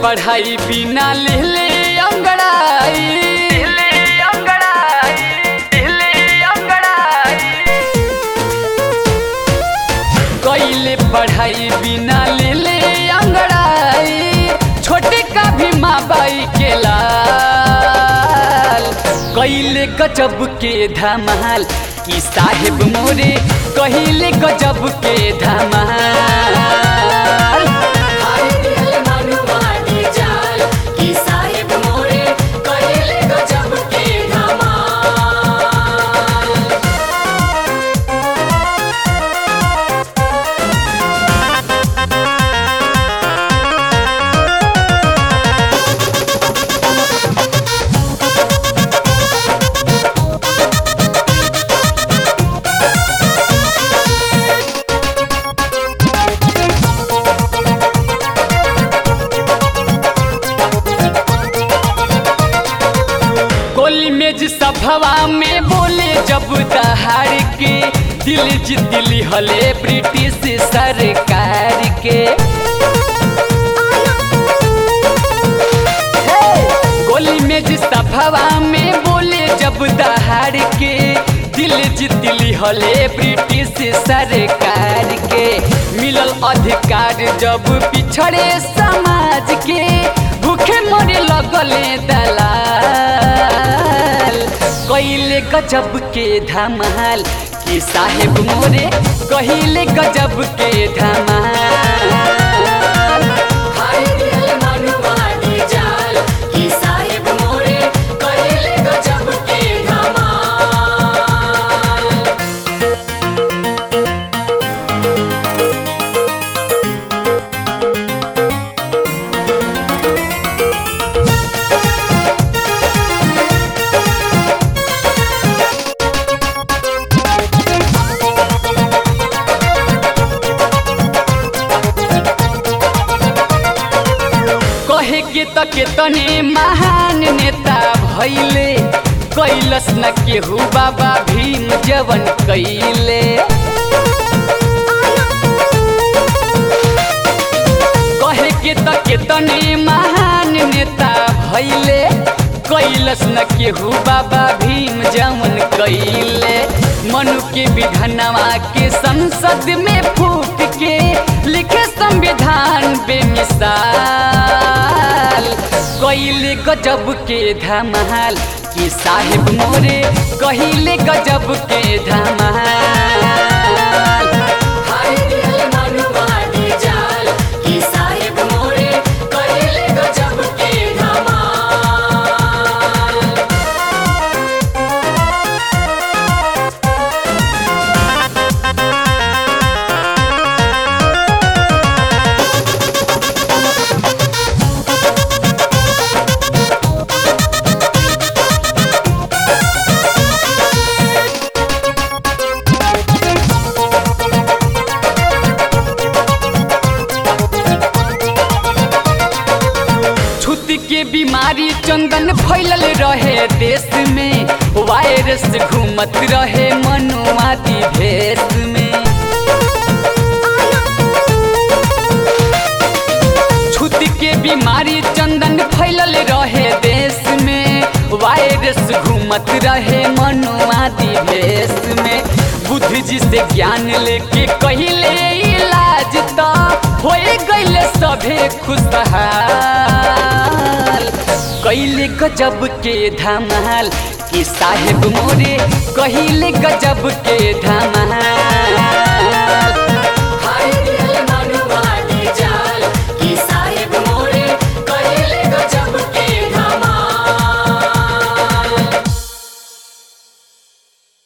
पढ़ाई बिना लिहले अंगड़ाई लिहले अंगड़ाई लिहले अंगड़ाई कैले पढ़ाई बिना लिहले अंगड़ाई छोटे का भी माँ बाई के लाल कैले गजब के धमाल की साहेब मोरे कहिले गजब के धमाल हाय दिल मनुवादी जाल की साहिब मोरे कहिले गजब के धमाल गोली मेज सभवा में बोले जब दहाड़ के दिल जीत ली हले ब्रिटिश सरकार के गोली मेज सभवा में बोले जब दहाड़ के दिल जीत ली हले ब्रिटिश सरकार के मिलल अधिकार जब पिछड़े समाज के भूखे मरे लगले दलाल कैले गजब के धमाल कि साहेब मोरे कहिले गजब के धमाल हाय दिल मनुवादी जाल की साहिब मोरे कहिले गजब के धमाल कहे के त केतने महान नेता भैले कैलस न केहू बाबा भीम जवन कैले कहे के त केतने महान नेता भैले कैलस न केहू बाबा भीम जवन कैले मनु के विधनवा के संसद में फूक के लिखे संविधान बेमिसाल कैले गजब के धमाल कि साहेब मोरे कहिले गजब के धमाल हाय दिल मनुवादी जाल की साहिब मोरे कहिले गजब के धमाल छुत के बीमारी चंदन फैलल रहे देश में वायरस घूमत रहे मनुवादी भेष में छुत के बीमारी चंदन फैलल रहे देश में वायरस घूमत रहे मनुवादी भेष में बुद्ध जी से ज्ञान लेके कहिले इलाज तो हो गईले सभे खुशहाल कैले गजब के धमाल कि साहेब मोरे कहिले गजब के